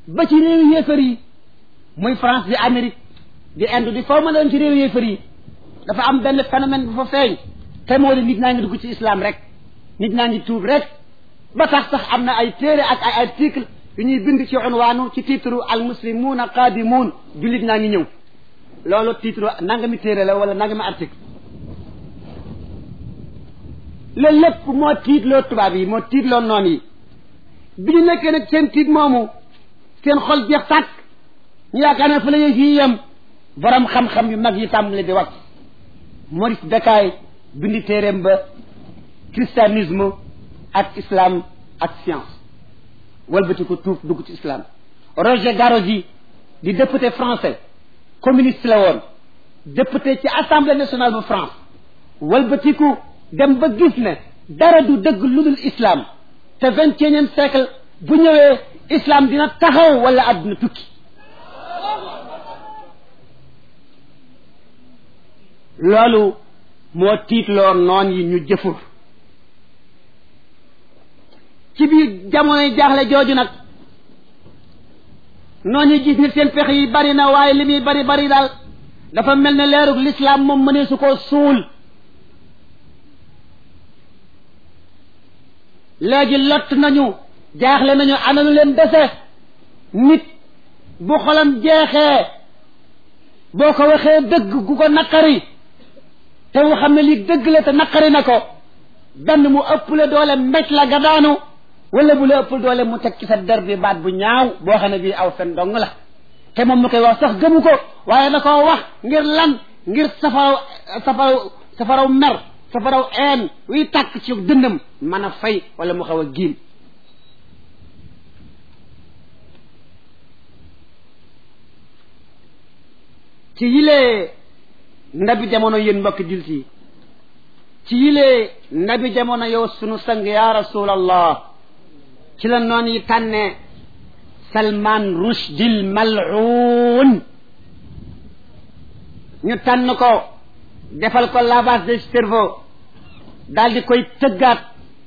ba ci réewu yéefar yi muy France di Amérique di Inde di foo mën a doon ci réewu yéefar yi dafa am benn phénomène bu fa feeñ te moo di nit ñaa ngi dugg ci islam rek nit ñaa ngi tuub rek ba tax sax am na ay téere ak ay article yu ñuy bind ci unwaanu ci titre al muslimuuna qaadimuun jullit ñaa ngi ñëw loolu titre nangami téere la wala nangami article loolu lépp moo tiitloo tubaab yi moo tiitloo noon yi bi ñu nekkee nag seen tiit moomu seen xol jeex tàkk ñu yaakaar ne fa la fii yem borom xam-xam yu mag yi tàmbali di wax Maurice Bucaille bindi téeréem ba christianisme ak islam ak science walbati ko tuub dugg ci islam Roger Garaudy di député français communiste la woon député ci assemblée nationale bu France walbatiku dem ba gis ne dara du dëgg lu dul islam te vingt et unième siècle bu ñëwee islam dina taxaw wala àdduna tukki loolu moo tiitloo noon yi ñu jëfur ci biir jamonoy jaaxle jooju nag noon yi gis ni seen pexe yi bari na waaye li muy bari bari daal dafa mel ne leerug lislaam moom mënee su koo suul léegi lott nañu jaaxle nañu ana lu leen dese nit bu xolam jeexee boo ko waxee dëgg gu ko naqari te mu xam ne lii dëgg la te naqari na ko benn mu ëpp la doole mbéj la nga daanu wala bu la ëpp doole mu teg ci sa der bi baat bu ñaaw boo xam ne bii aw fen dong la te moom mu koy wax sax gëmu ko waaye da koo wax ngir lan ngir safaraw safaraw safaraw mer safaraw een wiy tàkk ci dëndam mën a fay wala mu xaw a giim ci yilee ndabi jamono yéen mbokk jullit yi ci yilee ndabi jamono yow sunu sang ya rasulallah ci la noon yi tànne salman rushdil mal'un ñu tànn ko defal ko lavage de cerveau daal di koy tëggaat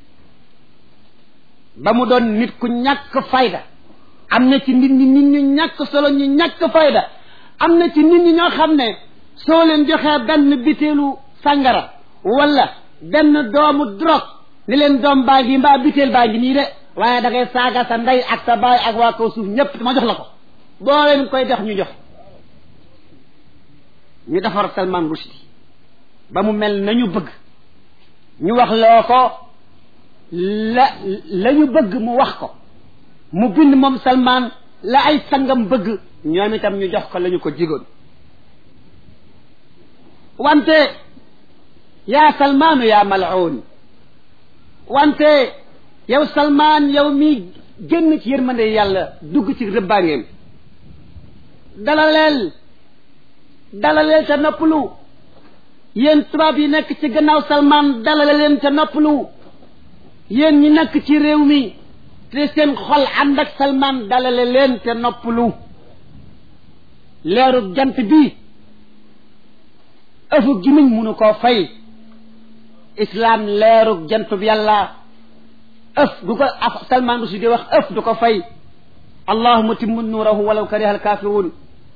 ba mu doon nit ku ñàkk fayda am na ci nit ñi nit ñu ñàkk solo ñu ñàkk fayda am na ci nit ñi ñoo xam ne soo leen joxee benn bitéelu sàngara wala benn doomu drogue ni leen doom baa ngi mbaa bitéel baa ngi nii de waaye da ngay saaga sa ndey ak sa baay ak waa kaw suuf ñépp ma jox la ko boo leen koy def ñu jox ñu defar Salman Rushdie ba mu mel nañu bëgg ñu wax loo ko la la ñu bëgg mu wax ko mu bind moom Salman la ay sangam bëgg ñoom itam ñu jox ko la ñu ko jigoon wante yaa salmaanu yaa mal'un wante yow salmaan yow mi génn ci yërmande yàlla dugg ci rëbbaangeem dalaleel dalaleel te noppalu yéen tubaab yi nekk ci gannaaw salmaan dalale leen te noppalu yéen ñi nekk ci réew mi te seen xol ànd ak salmaan dalale leen te noppalu leeru jant bi ëfu gimiñ munu koo fay islaam leeru jant bi yàlla ëf du ko af salman rushdi di wax ëf du ko fay allahuma timmu nuurahu walaw kariha alkafirun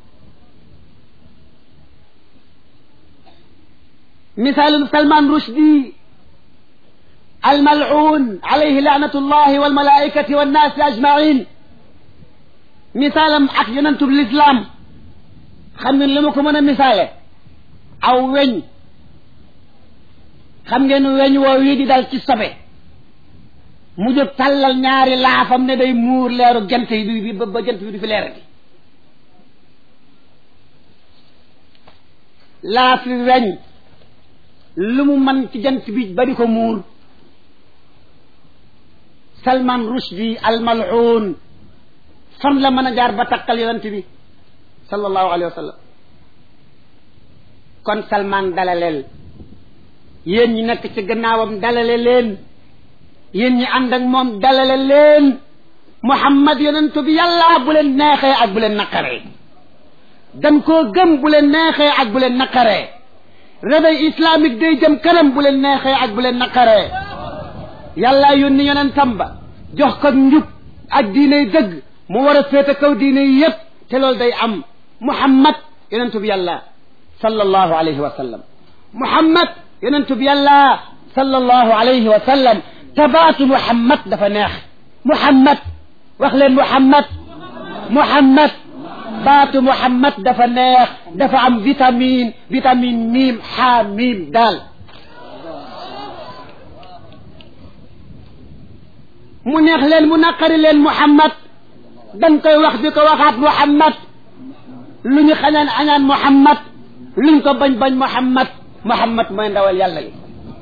misaalu salman rushdi almal'un alayhi laanatu llahi walmalaikati wannaasi ajmain misaalam ak yonentub lislaam xam ngeen li ma ko mën a misaale aw weñ xam ngeen weñ woo wii di dal ci sobe mu jóg tàllal ñaari laafam ne day muur leeru jant yi bi ba jant bi du fi leerati laafi weñ lu mu man ci jant bi ba di ko muur Salman Rushdie al-mal'un fan la mën a jaar ba takkal yonent bi sallallahu alayhi wa sallam kon Salman dalaleel yéen ñi nekk ci gannaawam dalale leen yéen ñi ànd ak moom dalale leen Muhammad yonentu bi yàlla bu leen neexee ak bu leen naqaree dañ koo gëm bu leen neexee ak bu leen naqaree réveil islamique day jëm kanam bu leen neexee ak bu leen naqaree yàlla yónni yonentam ba jox ko njub ak diiney dëgg mu war a féete kaw diine yi yépp te loolu day am muhammad yonentu bi yàlla sallallahu alayhi wa sallam muhammad yonentu bi yàlla sallallahu alayhi wa sallam tabaatu muhammad dafa neex muhammad wax leen muhammad muhammad baatu muhammad dafa neex dafa am vitamine vitamine miim xaa miim daal mu neex leen mu naqari leen muhammad dañ koy wax di ko waxaat muhammad lu ñu xañaan añaan muhammad luñ ko bañ bañ muhammad muhammad mooy ndawal yàlla li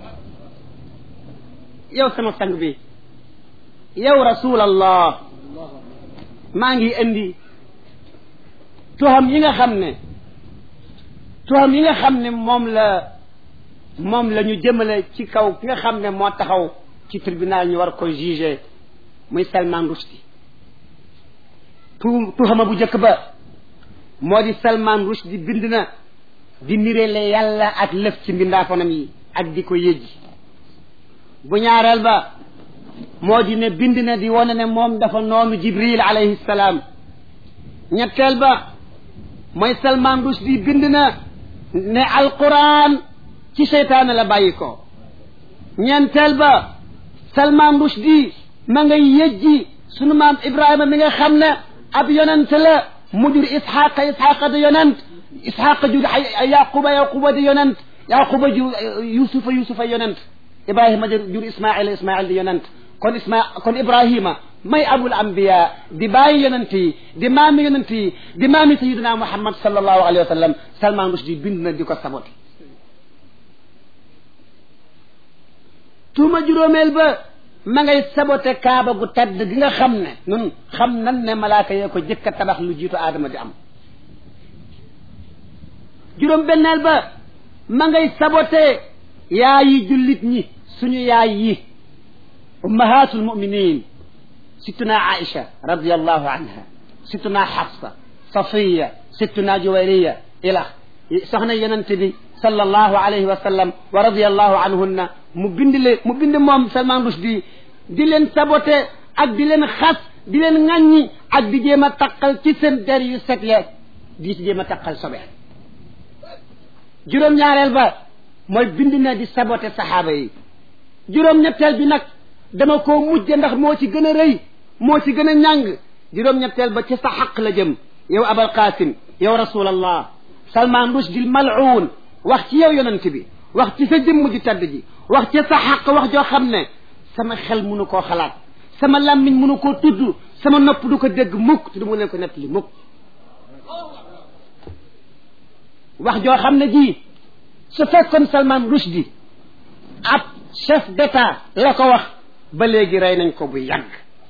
yow sama sang bi yow rasulallah maa ngi indi tuham yi nga xam ne tuham yi nga xam ne moom la moom la ñu jëmale ci kaw ki nga xam ne moo taxaw ci tribunal ñu war ko juger muy Salman Rushdie tu tuhama bu njëkk ba moo di Salman Rushdie bind na di nireele yàlla ak lëf ci mbindaafonam yi ak di ko yëjji bu ñaareel ba moo di ne bind na di wane ne moom dafa noonu Jibril alayhi salaam ñetteel ba mooy Salman Rushdie bind na ne alquran ci seytaane la bàyyi ko ñeenteel ba Salman Rushdie ma ngay yëjji sunu maam Ibrahima mi nga xam ne ab yonent la mu jur Isxaqa Isxaqa di yonent Isxaqa jur Yaquba Yaquba di yonent Yaquba jur Yusufa Yusufa yonent Ibrahima jur Ismaila Ismail di yonent kon Isma kon Ibrahima may abul anbiya di bàyyi yonent yi di maami yonent yi di maami sayidina Muhammad sallallahu alayhi wa sallam Salman Rushdie bind na di ko sabote tuuma juróomeel ba ma ngay sabote kaaba gu tedd gi nga xam ne nun xam nan ne malaaka yee ko jëkk a tabax lu jiitu aadama di am juróom benneel ba ma ngay sabote yaayi jullit ñi suñu yaay yi ummahatul muminin sittuna aïcha radiallahu anha sittuna xafsa safiya sittuna juwayriya ila soxna yonent bi sallallahu alayhi wa sallam wa radiallahu anhunna mu bind leen mu bind moom Salman Rushdie di leen sabote ak di leen xas di leen ŋàññi ak di jéem a taqal ci seen der yu set ya di ci jéem a taqal sobe juróom-ñaareel ba mooy bind na di sabote saxaaba yi juróom-ñetteel bi nag dama koo mujje ndax moo ci gën a rëy moo ci gën a ñàng juróom-ñetteel ba ci sa xaq la jëm yow abal qasim yow rasulallah Salman Rushdie mal'un wax ci yow yonent bi wax ci sa jëmm ji tedd ji wax ci sa xaq wax joo xam ne sama xel mënu koo xalaat sama làmmiñ mënu koo tudd sama nopp du ko dégg mukk te du mu leen ko nettali mukk wax joo xam ne ji su fekkoon Salman Rushdie ab chef d'état la ko wax ba léegi rey nañ ko bu yàgg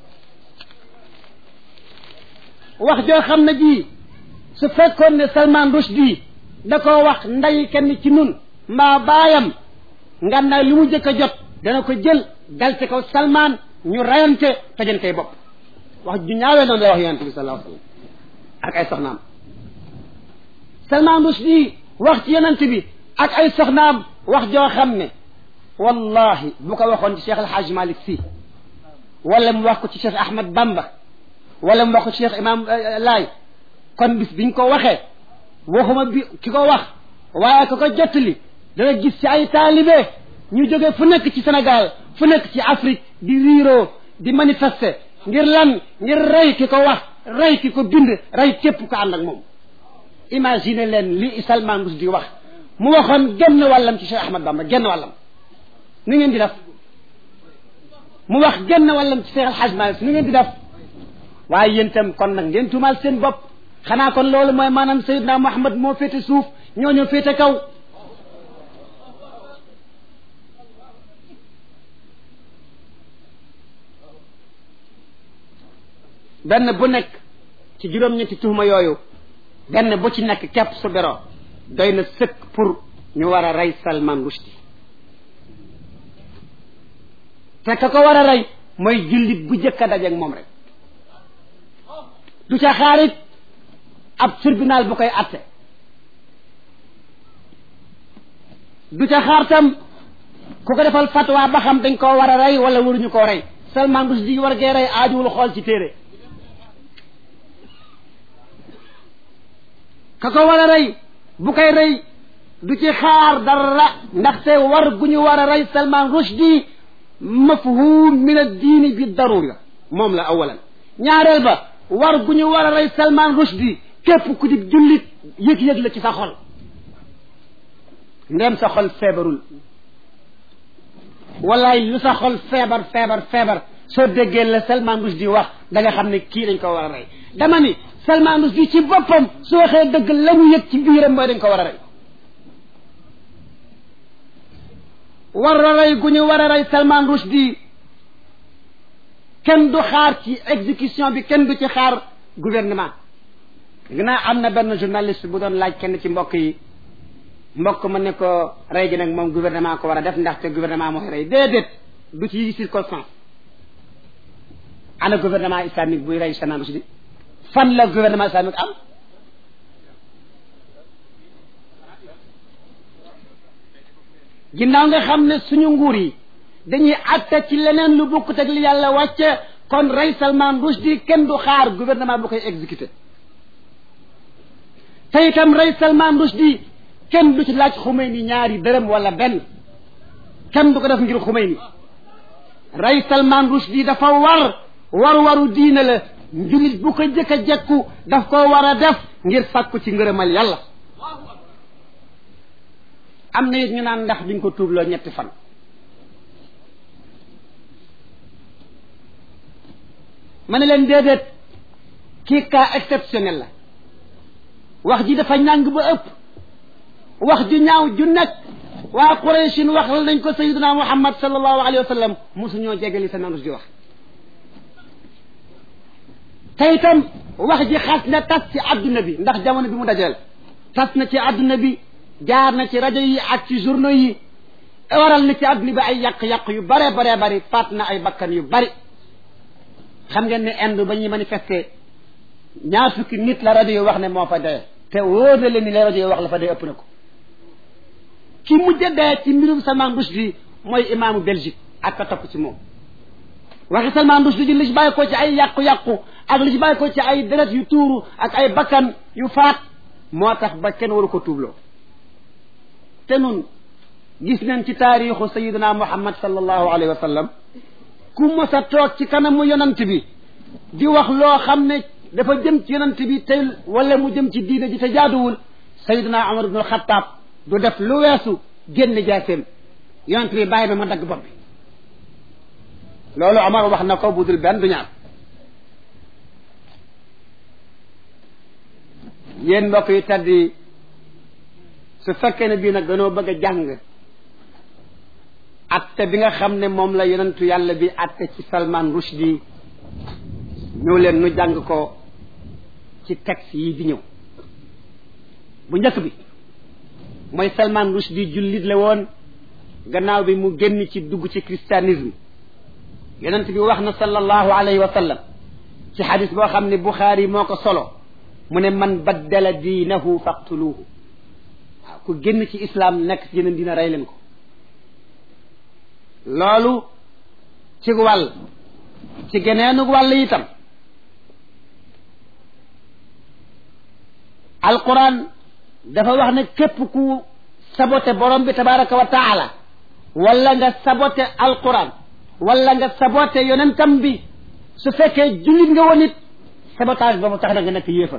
wax joo xam ne ji su fekkoon ne Salman Rushdie da koo wax nday kenn ci nun mbaa baayam ngannaaw li mu jëkk a jot dana ko jël dal ci kaw Salman ñu rayante tojantey bopp wax ju ñaawee noonu lay wax yonente bi sallallahu alayhi wasallam ak ay soxnaam Salman Rushdie wax ci yonente bi ak ay soxnaam wax joo xam ne wallahi bu ko waxoon ci Cheikh El Hadj Malick Sy wala mu wax ko ci Cheikh Ahmad Bamba wala mu wax ko ci Cheikh Imam Laay kon bis biñ ko waxee waxuma bi ki ko wax waaye ko ko jottali dana gis ci ay taalibe ñu jóge fu nekk ci Sénégal fu nekk ci Afrique di riiroo di manifester ngir lan ngir rey ki ko wax rey ki ko bind rey képp ko ànd ak moom imagine leen li Salman Rushdie wax mu waxoon genn wàllam ci Cheikh Ahmad Bamba genn wàllam ni ngeen di def mu wax genn wàllam ci Cheikh El Hadj Malick ni ngeen di def waaye yéen itam kon nag ngeen tuumaal seen bopp xanaa kon loolu mooy maanaam Seydina Muhammad moo féete suuf ñoo ñoo féete kaw benn bu nekk ci juróom-ñetti tuhuma yooyu benn bu ci nekk képp su bero doy na sëkk pour ñu war a rey Salman Rushdie te ka ko war a rey mooy jullit bu jëkk a dajeeg moom rek du ca xaarit ab tribunal bu koy atte du ca xaar tam ku ko defal fatwa ba xam dañ koo war a rey wala waruñu koo rey Salman Rushdie war gee rey aajuwul xool ci téere ka ko war a rey bu koy rey du ci xaar dara ndaxte war gu ñu war a rey Salman Rushdie mafhum min ad-diini bi darura moom la awalan ñaareel ba war gu ñu war a rey Salman Rushdie képp ku di jullit yëg-yëg la ci sa xol ndem sa xol feebarul wallaay lu sa xol feebar feebar feebar soo déggee la Salman Rushdie wax da nga xam ne kii dañ ko war a rey dama ni Salman Rushdie ci boppam su waxee dëgg la mu yëg ci biiram mooy dañ ko war a rey war a rey gu ñu war a rey Salman Rushdie kenn du xaar ci exécution bi kenn du ci xaar gouvernement ginnaaw am na benn journaliste bu doon laaj kenn ci mbokk yi mbokk ma ne ko rey gi nag moom gouvernement ko war a def ndaxte gouvernement mooy rey déedéet du ci circonstance ana gouvernement islamique buy rey Salman Rushdie fan la gouvernement islamique am ginnaaw nga xam ne suñu nguur yi dañuy atte ci leneen lu bokkut ak li yàlla wàcce kon rey Salman Rushdie kenn du xaar gouvernement bu koy exécuté te itam rey Salman Rushdie kenn du ci laaj Khomeini ñaari dërëm wala benn kenn du ko def ngir Khomeini rey Salman Rushdie dafa war war waru diine la njulit bu ko jëkk a jekku daf ko war a def ngir sàkku ci ngërëmal yàlla am na it ñu naan ndax duñ ko tuubloo ñetti fan ma ne leen déedéet kii cas exceptionnel la wax ji dafa ñàng ba ëpp wax ju ñaaw ju nekk waa Qurayshin wax la nañ ko sayiduna Muhammad sallallahu alayhi wa sallam mosu ñoo jegali sa nanus di wax te itam wax ji xas na tas ci adduna bi ndax jamono bi mu dajeel tas na ci adduna bi jaar na ci rajo yi ak ci journaux yi waral na ci adduna bi ay yàq-yàq yu bare bare bari faat na ay bakkan yu bari xam ngeen ne Inde ba ñuy manifester ñaar fukki nit la rajo yi wax ne moo fa dee te wóor na leen ni la rajo yi wax la fa dee ëpp na ko ki mujj dee ci mbirum Salman Rushdie mooy imaamu Belgique ak ka topp ci moom waxi Salman Rushdie ji li ci bàyyi ko ci ay yàqu-yàqu ak li ci bàyyi ko ci ay deret yu tuuru ak ay bakkan yu faat moo tax ba kenn waru ko tuubloo te nun gis nañ ci taarixu sayiduna muhammad sallallahu alayhi wa sallam ku mos a toog ci kanamu yonant bi di wax loo xam ne dafa jëm ci yonant bi te wala mu jëm ci diine ji te jaaduwul sayiduna umar ibnul xataab du def lu weesu génn jaaseem yonant bi bàyyi ba ma dagg bopp bi loolu Omar wax na ko budul benn du ñaar yéen mbokk yu tedd yi su fekkee ne bii nag dañoo bëgg a jàng atte bi nga xam ne moom la yonentu yàlla bi atte ci Salman Rushdie ñëw leen nu jàng ko ci texte yi di ñëw bu njëkk bi mooy Salman Rushdie jullit la woon gannaaw bi mu génn ci dugg ci christianisme yonent bi wax na sallallahu alayhi wa sallam ci xadis boo xam ne Buxaari moo ko solo mu ne man baddala diinahu faqtuluhu waaw ku génn ci islam nekk ci yeneen dina rey leen ko loolu ci wàll ci geneenu wàll itam alquran dafa wax ne képp ku sabote borom bi tabaraka wa taala wala nga sabote alquran wala nga sabote yonentam bi su fekkee jullit nga woon it sabotage boobu tax na nga nekk yéefar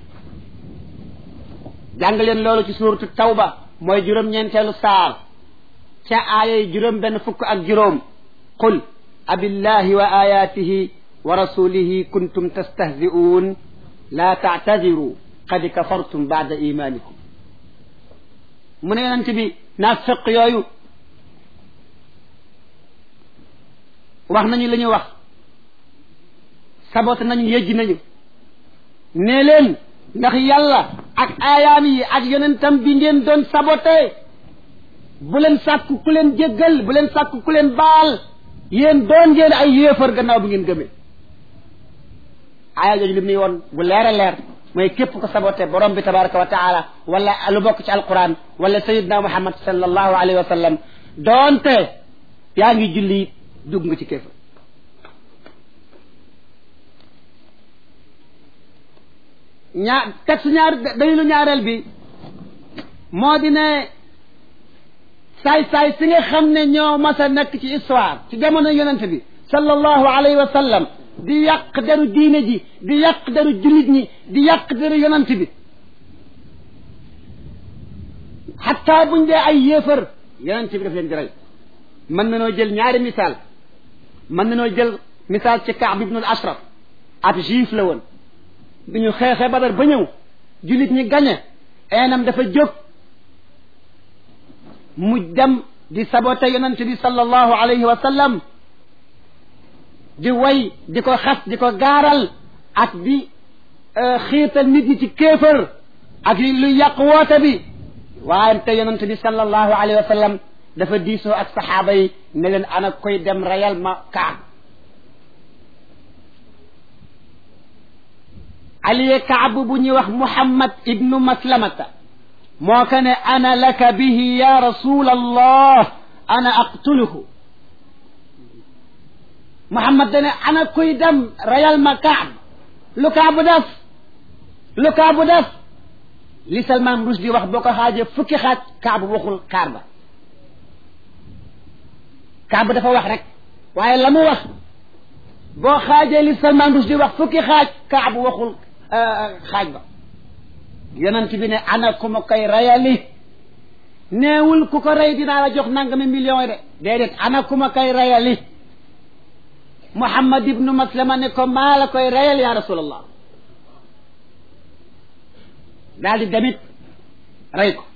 jàng leen loolu ci suuratu tawba mooy juróom-ñeenteelu saar ca aayay juróom benn fukk ak juróom qul abillahi wa ayatihi wa rasulihi kuntum tastahzi'un la ta'tadiru qad kafartum ba'da imanikum mu ne yonent bi naafiq yooyu wax nañu la ñu wax sabote nañu yëjji nañu nee leen ndax yàlla ak aayaam yi ak yonentam bi ngeen doon sabote bu leen sàkku ku leen jéggal bu leen sàkku ku leen baal yéen doon ngeen ay yéefar gannaaw bi ngeen gëmee aaya jooju li muy woon bu leer a leer mooy képp ko sabote borom bi tabaraka wa taala wala lu bokk ci alquran wala sayidna muhammad sallallahu alayhi wa sallam doonte yaa ngi julli dugg nga ci kéefar ñaar texte ñaar dalilu ñaareel bi moo di ne saay-saay si nga xam ne ñoo mas a nekk ci histoire ci jamono yonent bi sallallahu alayhi wa sallam di yàq deru diine ji di yàq deru jullit ñi di yàq deru yonent bi xataa buñ dee ay yéefar yonent bi daf leen di rey mën na noo jël ñaari misaal mën na noo jël misaal ci Kaab ibnul Ashraf ab juif la woon bi ñu xeexee Badar ba ñëw jullit ñi gañe eenam dafa jóg mu dem di sabote yonent bi sallallahu alayhi wa sallam di way di ko xas di ko gaaral ak di xiital nit ñi ci kéefër ak lu yàq woote bi waaye te yonent bi sallallahu alayhi wa sallam dafa diisoo ak saxaaba yi ne leen ana koy dem rayal ma kaab aliye kaab bu ñuy wax muhammad ibnu maslamata moo ko ne ana laka bihi ya rasul allah ana aqtuluhu muhammad dane ana koy dem rayal ma kaab lu kaabu def lu kaabu def li Salman Rushdie wax boo ko xaajee fukki xaaj kaabu waxul kaar ba kaabu dafa wax rek waaye la mu wax boo xaajee li Salman Rushdie wax fukki xaaj kaabu waxul xaaj ba yonent bi ne ana ku ma koy rayali neewul ku ko rey dinaa la jox nangami millions yi de déedéet ana ku ma koy rayali Muhammad ibnu Maslama ne ko maa la koy rayal ya rasulallah daal di demit rey ko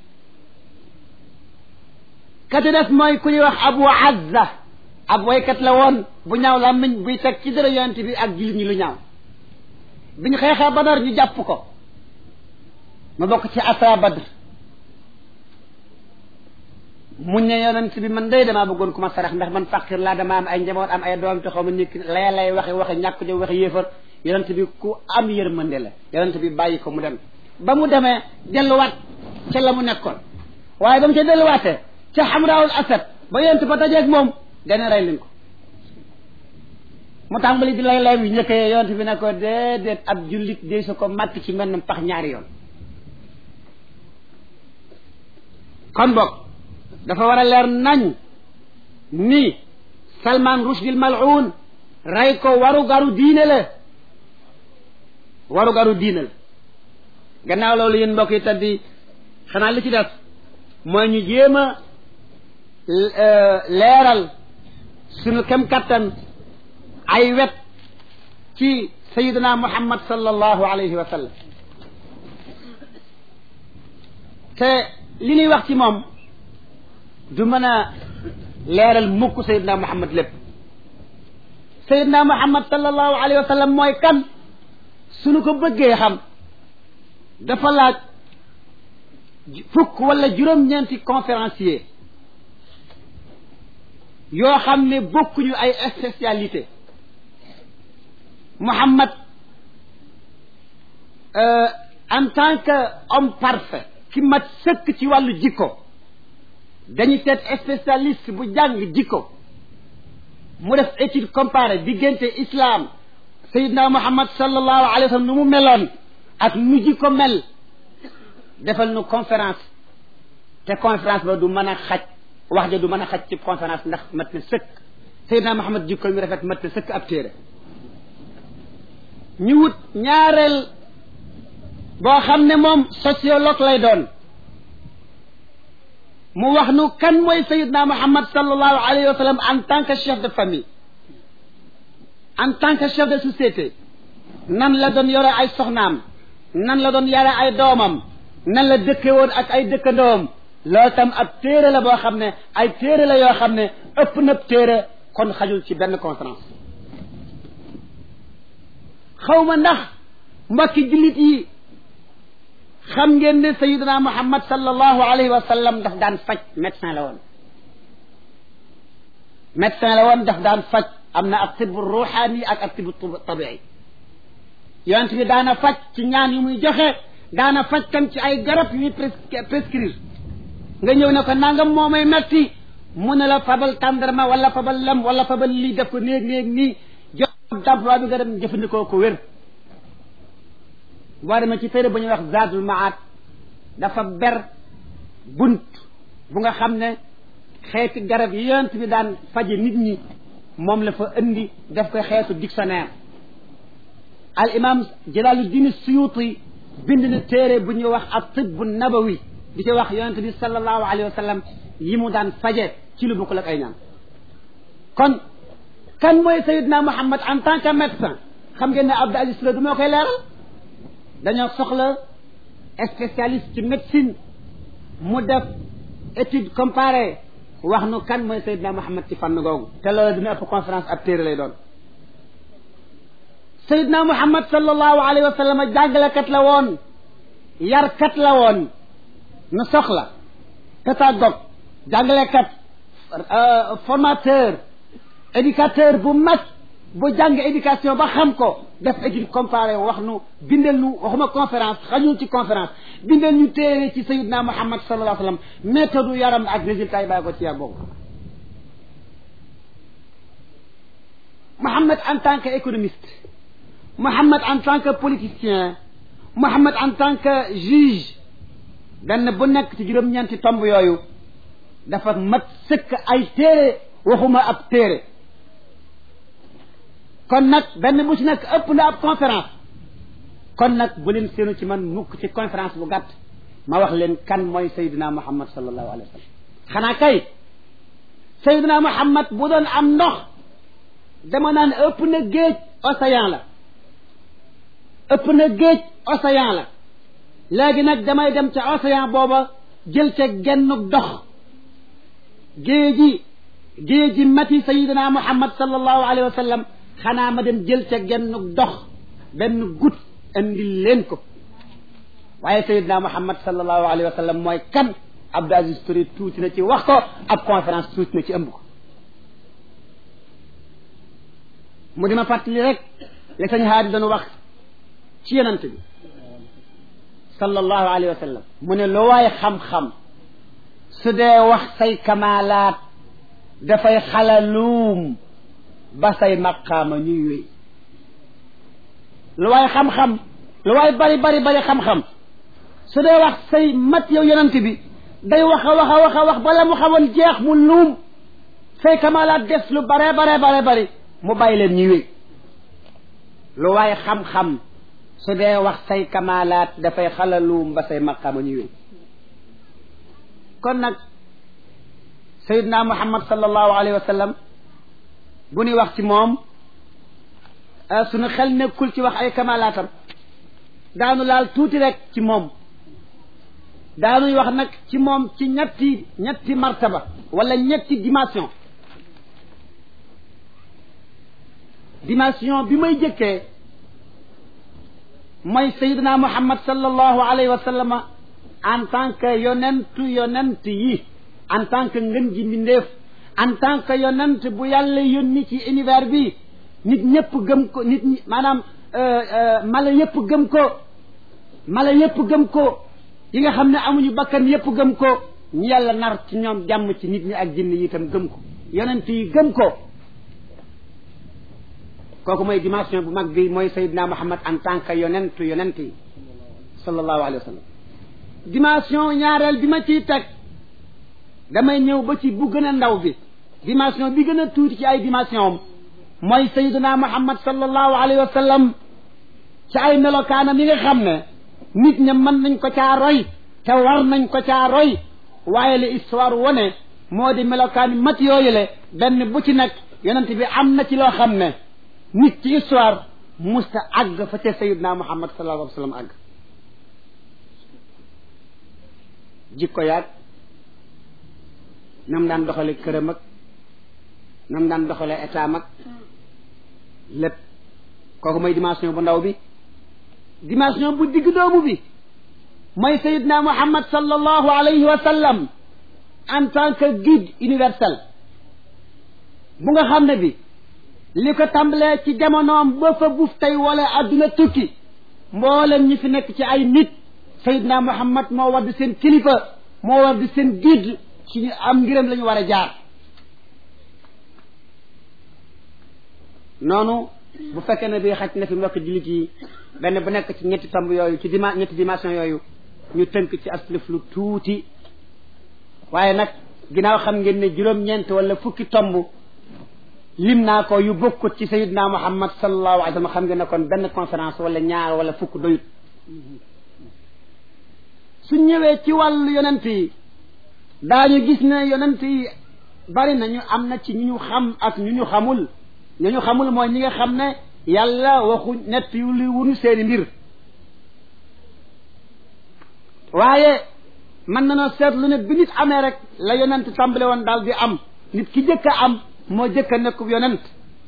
kati def mooy ku ñuy wax abu azza ab waykat la woon bu ñaaw la miñ buy teg ci dara yonent bi ak jullit ñi lu ñaaw biñ xeexee badar ñu jàpp ko ma bokk ci asa badr muñ ne yonent bi man day damaa bëggoon ku ma sarax ndax man fàqir laa dama am ay njaboot am ay doom te xaw ma nekk lay lay waxe waxe ñàkk jo waxe yéefar yonent bi ku am yërmande la yonent bi bàyyi ko mu dem ba mu demee delluwaat ca la mu nekkoon waaye ba mu ca delluwaatee ca xamraawul asad ba yonent ba dajeeg moom dana rey leen ko mu tàmbali di lay lay bi njëkkee yonent bi ne ko déedéet ab jullit dee su ko màtt ci mel pax ñaari yoon kon boog dafa war a leer nañ ni Salman Rushdie mal'un rey ko waru garu diine la waru garu diine la gannaaw loolu yéen mbokk yi taddi xanaa li ci def mooy ñu jéem a leeral suñu kem kattan ay wet ci sayidina muhammad sallallahu alayhi wa sallam te li ñuy wax ci moom du mën a leeral mukk sayidina muhammad lépp sayidina muhammad sallallahu alayhi wa sallam mooy kan suñu ko bëggee xam dafa laaj fukk wala juróom-ñeenti conférencier yoo xam ne bokkuñu ay spécialité Muhammad en tant que homme parfait ki mat sëkk ci wàllu jikko dañu seet spécialiste bu jàng jikko mu def étude comparée diggante islam Seydina Muhammad sallallahu alayhi wa sallam nu mu meloon ak nu jikko mel defal nu conférence te conférence ba du mën a xaj wax ja du mën a xaj ci conférence ndax mat na sëkk Seydina Muhammad jikko mi rafet mat na sëkk ab téere ñu wut ñaareel boo xam ne moom sociologue lay doon mu wax nu kan mooy Seydina Muhammad sallallahu alayhi wa sallam en tant que chef de famille en tant que chef de société nan la doon yore ay soxnaam nan la doon yare ay doomam nan la dëkke woon ak ay dëkkandoom loolu tam ab téere la boo xam ne ay téere la yoo xam ne ëpp na téere kon xajul ci benn conférence xawma ndax mbokki jullit yi xam ngeen ne sayidina muhammad sallallahu alayhi wa sallam daf daan faj médecin la woon médecin la woon daf daan faj am na ak tibu ruuxaani ak ak tibu tabii yonent bi daana faj ci ñaan yu muy joxe daana faj tam ci ay garab yu muy prescrire nga ñëw ne ko nangam moo may metti mu ne la fabal tàndarma wala fabal lem wala fabal lii def ko néeg néeg nii jox d'emploi bi nga dem jëfandikoo ko wér boo demee ci téere bu ñuy wax Zadul Maat dafa ber bunt bu nga xam ne xeeti garab yi yonent bi daan faje nit ñi moom la fa indi def koy xeetu dictionnaire al imam Jalaaluddin Suyuti bind na téere bu ñuy wax ak tibbu nabawi di ci wax yonent bi sallallahu alayhi wa sallam yi mu daan faje ci lu bokkul ak ay ñaan kon kan mooy Seydina Muhammad en tant que médecin xam ngeen ne Abdou Aziz Touré du moo koy leeral dañoo soxla spécialiste ci médecine mu def étude comparée wax nu kan mooy Seydina Muhammad ci fànn googu te loolu dina ëpp conférence ab téere lay doon Seydina Muhammad sallallahu alayhi wa sallam jàngalekat la woon yarkat la woon nu soxla pédagogue jàngalekat formateur éducateur bu mag bu jàng éducation ba xam ko def étude comparée wax nu bindal nu waxuma conférence xañul ci conférence bindal ñu téere ci sayidna muhammad sallallahu alayhi wa sallam méthode yaram ak résultat yi bàyyi ko ci yar boobu muhammad en tant que économiste muhammad en tant que politicien muhammad en tant que juge benn bu nekk ci juróom-ñeenti tomb yooyu dafa mat sëkk ay téere waxuma ab téere kon nag benn bu ci nekk ëpp na ab conférence kon nag bu leen seenu ci man mukk ci conférence bu gàtt ma wax leen kan mooy Seydina Muhammad sallallahu alayhi wa sallam xanaa kay Seydina Muhammad bu doon am ndox dama naan ëpp na géej océan la ëpp na géej océan la léegi nag damay dem ca océan booba jël ca gennuk dox géeji géeji mati Seydina Muhammad sallallahu alayhi wa sallam xanaa ma dem jël ca gennuk dox benn gut andil leen ko waaye sayidna muhammad sallallahu alayhi wa sallam mooy kan Abdou Aziz Touré tuuti na ci wax ko ab conférence tuuti na ci ëmb ko mu dima fàttali rek li sañ haadi doon wax ci yonent bi sallallahu alayhi wa sallam mu ne lu waay xam-xam su dee wax say kamaalaat dafay xalaluum ba say maqaama ñuy wéy lu waay xam-xam lu waay bari bari bari xam-xam su dee wax say mat yow yonent bi day wax a wax a wax a wax bala mu xamoon jeex mu luum say kamalaat des lu bare bare bare bari mu bàyyi leen ñuy wéy lu waay xam-xam su dee wax say kamalaat dafay xalaluum ba say maqaama ñuy wéy kon nag sayidna muhammad sallallahu alayhi wa sallam bu ñuy wax ci moom suñu xel nekkul ci wax ay kamalaatam daanu laal tuuti rek ci moom daanuy wax nag ci moom ci ñetti ñetti martaba wala ñetti dimension dimension bi may jëkkee mooy sayidina muhammad sallallahu alayhi wa sallam en tant que yonentu yonent yi en tant que ngën ji mbindeef en tant que yonent bu yàlla yónni ci univers bi nit ñëpp gëm ko nit ñi maanaam mala yëpp gëm ko mala yëpp gëm ko yi nga xam ne amuñu bakkan yëpp gëm ko ñu yàlla nar ci ñoom jàmm ci nit ñi ak jinn yi itam gëm ko yonent yi gëm ko kooku mooy dimension bu mag bi mooy Seydina Muhammad en tant que yonentu yonent yi sallallahu alayhi wa sallam dimension ñaareel bi ma ciy teg damay ñëw ba ci bu gën a ndaw bi dimension bi gën a tuuti ci ay dimension am mooy sayyiduna muhammad sallallahu alayhi wa sallam ci ay melokaanam yi nga xam ne nit ña mën nañ ko caa roy te war nañ ko caa roy waaye li histoire wone moo di melokaani mat yooyu le benn bu ci nekk yonent bi am na ci loo xam ne nit ci histoire musta àgg fa ca sayyiduna muhammad sallallahu alayhi wa sallam àgg jikko yaag nam daan doxale këram ak nam daan doxale état mag lépp kooku mooy dimension bu ndaw bi dimension bu digg doomu bi mooy sayidna muhammad sallallahu alayhi wa sallam en tant que guide universel bu nga xam ne bi li ko tàmbalee ci jamonoom ba fa buuf tey wala adduna tukki mboolem ñi fi nekk ci ay nit sayidna muhammad moo war di seen kilifa moo war di seen guide ci ñu am ngiram la ñu war a jaar noonu bu fekkee ne bii xaj na fi mbokk jullit yi benn bu nekk ci ñetti tomb yooyu ci dima ñetti dimension yooyu ñu tënk ci aslif lu tuuti waaye nag ginnaaw xam ngeen ne juróom-ñeent wala fukki tomb lim naa ko yu bokkut ci sayidna muhammad sallallahu alayhi wa sallam xam ngeen ne kon benn conférence wala ñaar wala fukk doyut su ñëwee ci wàllu yonent yi daañu gis ne yonent yi bari nañu am na ci ñu ñu xam ak ñu ñu xamul ñu ñu xamul mooy ñi nga xam ne yàlla waxu nett yu li wunu seeni mbir waaye mën nañoo seetlu ne bi nit amee rek la yonent tàmbale woon daal di am nit ki jëkk a am moo jëkk a nekkub yonent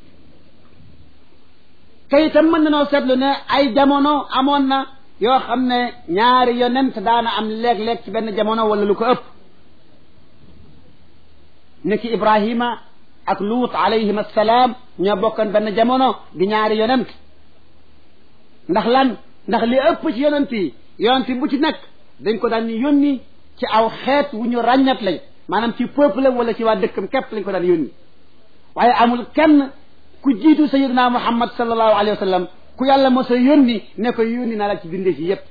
te itam mën nañoo seetlu ne ay jamono amoon na yoo xam ne ñaari yonent daana am léeg-léeg ci benn jamono wala lu ko ëpp niki Ibrahima ak Luut alayhim assalaam ñoo bokkoon benn jamono di ñaari yonent ndax lan ndax li ëpp ci yonent yi yonent bu ci nekk dañ ko daan yónni ci aw xeet wu ñu ràññat lañ maanaam ci peuple wala ci waa dëkkam képp lañ ko daan yónni waaye amul kenn ku jiitu sayidina Muhammad sallallahu alayhi wa sallam ku yàlla mos a yónni ne ko yónni naa la ci bindee fi yépp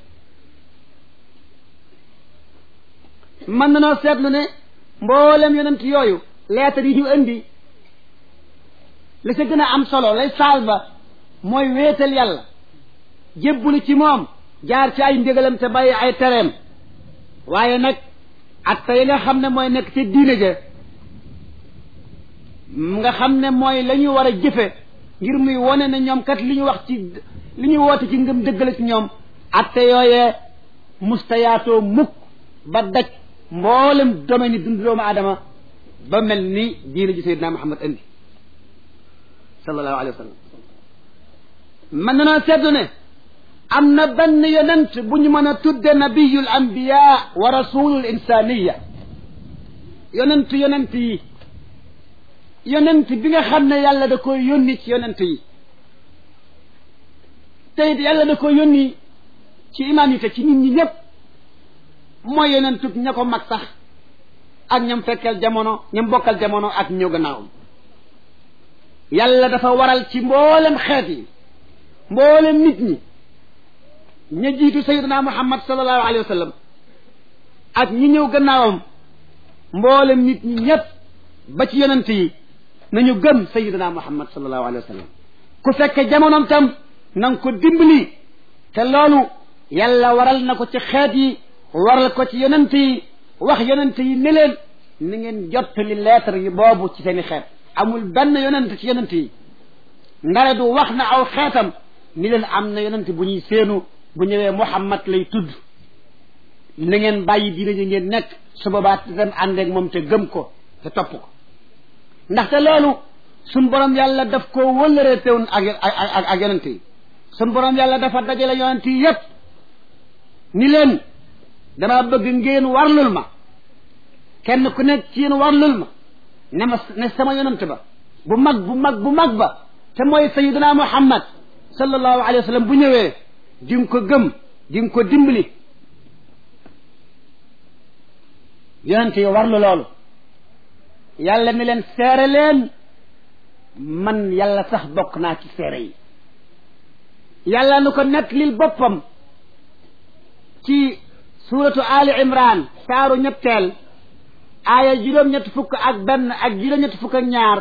mën na noo seetlu ne mboolem yonent yooyu leetar yi ñu indi la ca gën a am solo lay saal ba mooy wéetal yàlla jébbulu ci moom jaar ci ay ndigalam te bàyyi ay tereem waaye nag ak tey nga xam ne mooy nekk ci diine ja nga xam ne mooy la ñu war a jëfe ngir muy wone ne ñoom kat li ñu wax ci li ñu woote ci ngëm dëggale ci ñoom atte yooyee mustayaatoo mukk ba daj mboolem domaine yi dund doomu aadama ba mel ni diine ji sayyidina Muhammad indi sallallahu alayhi wa sallam mën na noo seddu ne am na benn yonent bu ñu mën a tudde nabiyul anbiya wa rasulul insaniya yonent yonent yi yonent bi nga xam ne yàlla da koy yónni ci yonent yi te it yàlla da koy yónni ci humanité ci nit ñi ñëpp mooy yonentub ña ko mag sax ak ñam fekkal jamono ñam bokkal jamono ak ñëw gannaawam yàlla dafa waral ci mboolem xeet yi mboolem nit ñi ña jiitu sayyidina muhammad sallallahu alayhi wa sallam ak ñi ñëw gannaawam mboolem nit ñi ñëpp ba ci yonent yi nañu gëm sayyidina muhammad sallallahu alayhi wa sallam ku fekke jamonoom tam na nga ko dimbali te loolu yàlla waral na ko ci xeet yi waral ko ci yonent yi wax yonent yi ne leen ni ngeen jottali lettre yi boobu ci seeni xeet amul benn yonent ci yonent yi ndare du wax na aw xeetam ni leen am na yonent bu ñuy séenu bu ñëwee muhammad lay tudd na ngeen bàyyi diine ji ngeen nekk su boobaa dem ànd ak moom te gëm ko te topp ko ndaxte loolu suñ borom yàlla daf ko wëllëree tewoon ak ak ak yonent yi suñ borom yàlla dafa dajale yonent yi yépp ni leen dama bëgg ngeen warlul ma kenn ku nekk ci yéen warlul ma ne ma ne sama yonent ba bu mag bu mag bu mag ba te mooy sayiduna muhammad sallallahu alayhi wa sallam bu ñëwee di nga ko gëm di nga ko dimbali yonent yi warlu loolu yàlla ni leen seere leen man yàlla sax bokk naa ci seere yi yàlla nu ko nettalil boppam ci suuratu ali imran saaru ñetteel aaya juróom-ñett fukk ak benn ak juróom-ñett fukk ak ñaar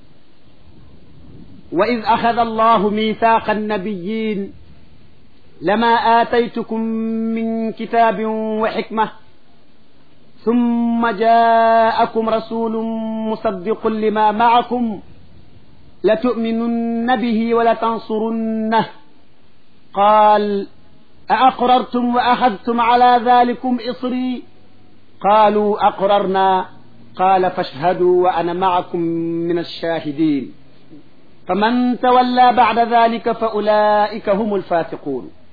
wa id axada allahu mithaqa annabiyin lama aataytukum min kitabin wa xikma ثم جاءكم رسول مصدق لما معكم لتؤمنن به ولتنصرنه قال أأقررتم وأخذتم على ذلكم إصري قالوا أقررنا قال فاشهدوا وأنا معكم من الشاهدين فمن تولى بعد ذلك فأولئك هم الفاسقون